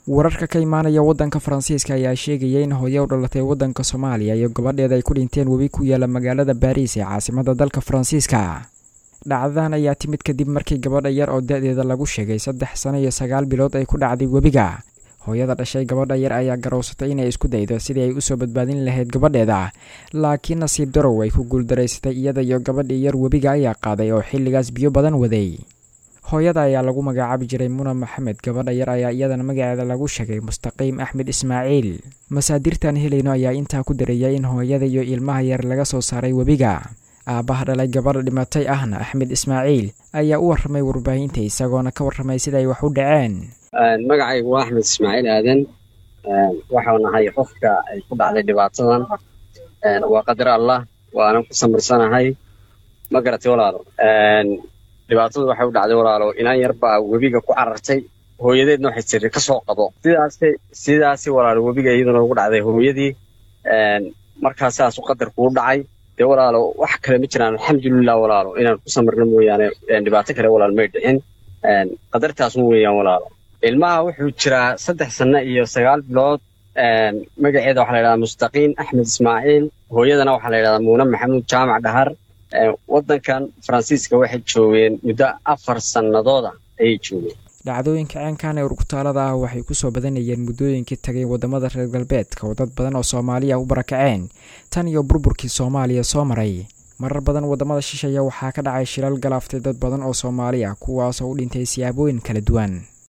wararka ka imaanaya waddanka faransiiska ayaa sheegaya in hooye u dhalatay waddanka soomaaliya iyo gabadheeda ay ku dhinteen webi ku yaala magaalada baariis ee caasimada dalka faransiiska dhacdadan ayaa timid kadib markii gabadha yar oo da-deeda lagu sheegay saddex sano iyo sagaal bilood ay ku dhacday webiga hooyada dhashay gabadha yar ayaa garowsatay inay isku daydo sidii ay usoo badbaadin lahayd gabadheeda laakiin nasiib darow ay ku guuldaraysatay iyada iyo gabadhii yar webiga ayaa qaaday oo xilligaas biyo badan waday hooyada ayaa lagu magacaabi jiray muna maxamed gabadha yar ayaa iyadana magaceeda lagu sheegay mustaqiim axmed ismaaciil masaadirtan helayno ayaa intaa ku dareeyay in hooyada iyo ilmaha yar laga soo saaray webiga aabbaha dhalay gabadha dhimatay ahna axmed ismaaciil ayaa u warramay warbaahinta isagoona ka warramay sida ay wax u dhaceen magacaygu waa axmed ismaaciil aadan waxau nahay qofka ay ku dhacday dhibaatadan waa qadar allah waanan ku samirsanahay ma garatay walaalo dhibaatadu waxay u dhacday walaalo inaan yar baa webiga ku carartay hooyadeedna waxay tiri ka soo qabo sidaasi sidaasi walaalo webiga iyaduna ugu dhacday hooyadii markaa sidaasu qadar kuu dhacay dee walaalo wax kale ma jiraan alxamdulilah walaalo inaan ku samirno mooyaane dhibaato kale walaalo may dhicin qadartaasun weeyaan walaalo ilmaha wuxuu jiraa saddex sanno iyo sagaal bilood magaceeda waxaa la yidhahdaa mustaqiin axmed ismaaciil hooyadana waxaa la yidhahdaa muune maxamuud jaamac dhahar waddankan faransiiska waxay joogeen muddo afar sannadooda ayay joogeen dhacdooyinka ceenkan ee urgutaalada ah waxay kusoo badanayeen muddooyinkii tagay wadamada reer galbeedka oo dad badan oo soomaaliya u barakaceen tan iyo burburkii soomaaliya soo maray marar badan wadamada shisheeya waxaa ka dhacay shilal galaaftay dad badan oo soomaali ah kuwaasoo u dhintay siyaabooyin kala duwan